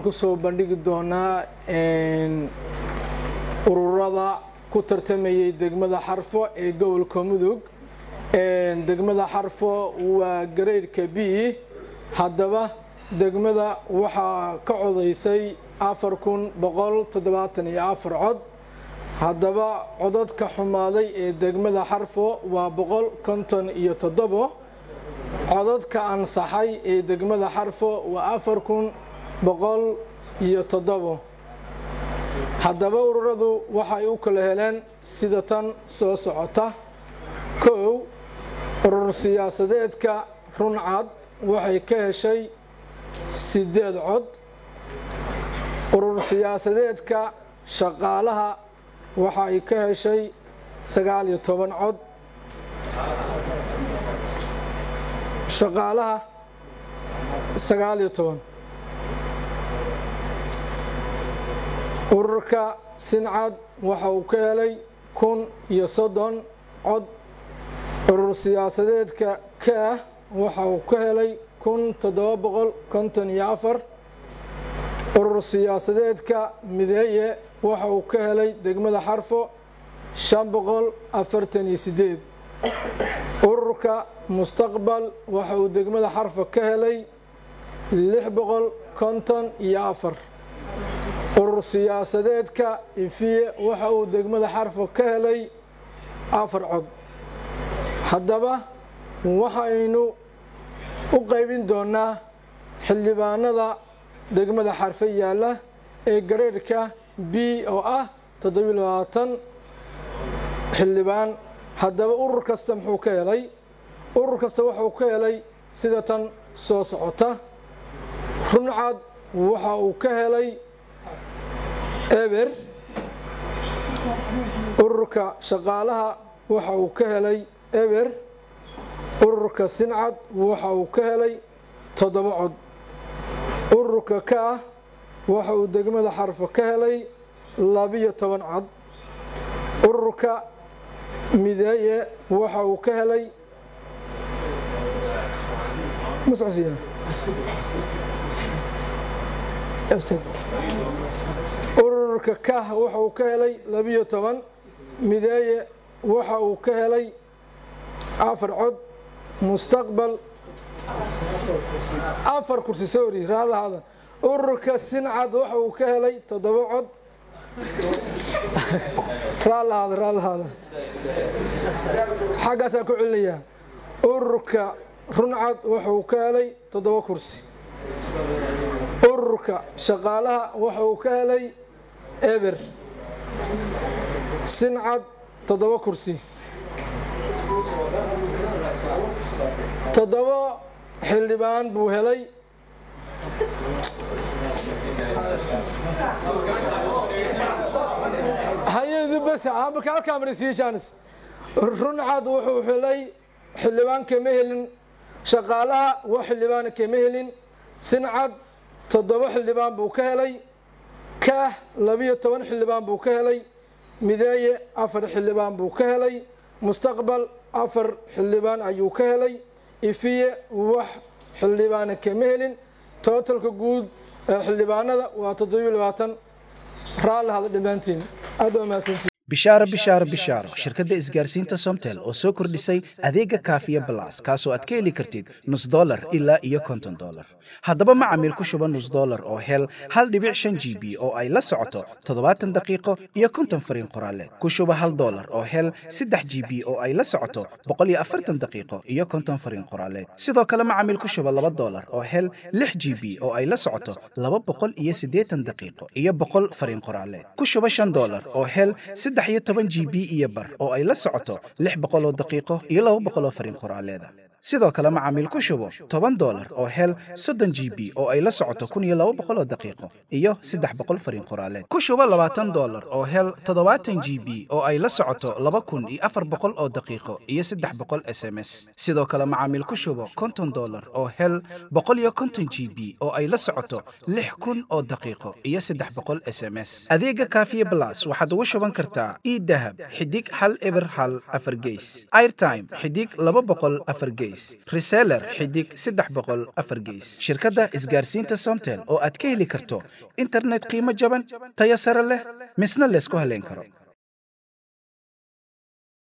kusoo bandhigi doonaa ururada ku tartamayay degmada xarfo ee gobolka mudug degmada xarfo waa gareydhka b haddaba degmada waxaa ka codaysay afar kun boqol toddobaatan iyo afar cod haddaba codadka xumaaday ee degmada xarfo waa boqol konton iyo toddobo codadka ansaxay ee degmada xarfo waa afar kun boqol iyo toddobo haddaba ururadu waxay u kala heleen sida tan soo socota kow urur siyaasadeedka runcad waxay ka heshay siddeed cod urur siyaasadeedka shaqaalaha waxa ay ka heshay sagaal iyo toban cod shaqaalaha sagaal iyo toban ururka sincad waxa uu ka helay kun iyo soddon cod urur siyaasadeedka ka ah waxa uu ka helay kun toddoba boqol konton iyo afar urur siyaasadeedka mideeye waxa uu ka helay degmada xarfo shan boqol afartan iyo siddeed ururka mustaqbal waxa uu degmada xarfo ka helay lix boqol konton iyo afar urur siyaasadeedka ifiye waxa uu degmada xarfo ka helay afar cod haddaba waxaynu u qaybin doonaa xildhibaanada degmada xarfo yaalla ee gareerhka b oo ah toddobiyo labaatan xildhibaan haddaba urur kasta muxuu ka helay urur kasta wuxuu ka helay sida tan soo socota runcad waxa uu ka helay eber ururka shaqaalaha waxa uu ka helay eber ururka sincad waxa uu ka helay toddoba cod ururka ka ah waxa uu degmada xarfo ka helay labiyo toban cod ururka mideeye waxa uu ka helay ururka kah waxa uu ka helay labiyo toban mideeye waxa uu ka helay afar cod mustaqbal afar kursi sorry raalahaada ururka sincad waxa uu ka helay toddoba cod raalahaada raalahaada xaggaasaan ku celinayaa ururka runcad waxa uu ka helay toddoba kursi ururka shaqaalaha waxa uu ka helay eber sincad toddoba kursi toddoba xildhibaan buu helay hay-adu bas marka halkaa marisiiye jaanis runcad wuxuu helay xildhibaan kama helin shaqaalaha wax xildhibaana kama helin sincad toddoba xildhibaan buu ka helay kaah labiyo toban xildhibaan buu ka helay mideeye afar xildhibaan buu ka helay mustaqbal afar xildhibaan ayuu ka helay ifiye wax xildhibaana kama helin tootalka guud ee xildhibaanada waa toddobiyo labaatan raallahada dhammaantiin aad waa mahadsantiin bishaaro bishaaro bishaaro shirkadda isgaarsiinta somtel oo soo kordhisay adeega kaafiya balas kaasoo aad ka heli kartid nus dolar ilaa iyo konton dolar haddaba macamiil ku shuba nus dolar oo hel hal dhibic shan g b oo ay la socoto toddobaatan daqiiqo iyo konton fariin qoraaleed ku shuba hal dolar oo hel saddex g b oo ay la socoto boqol iyo afartan daqiiqo iyo konton fariin qoraaleed sidoo kale macamiil ku shuba laba dolar oo hel lix g b oo ay la socoto laba boqol iyo siddeetan daqiiqo iyo boqol fariin qoraaleed ku shuba shan dolar oo hel saddex iyo toban g b iyo bar oo ay la socoto lix boqol oo daqiiqo iyo laba boqol oo fariin qoraaleeda sidoo kale macaamiil ku shubo toban dolar oo hel soddon g b oo ay la socoto kun iyo laba boqol oo daqiiqo iyo saddex boqol fariin qoraaleed ku shubo labaatan dolar oo hel toddobaatan g b oo ay la socoto laba kun iyo afar boqol oo daqiiqo iyo saddex boqol s m s sidoo kale macaamiil ku shubo konton dolar oo hel boqol iyo konton g b oo ay la socoto lix kun oo daqiiqo iyo saddex boqol s m s adeega kaafiye blas waxaad ugu shuban kartaa e dahab xidig hal eber hal afar geys airtime xidig laba boqol afar geys geys reseller xidig saddex boqol afar geys shirkadda isgaarsiinta somtel oo aad ka heli karto internet qiimo jaban tayo sare leh misna laysku haleyn karo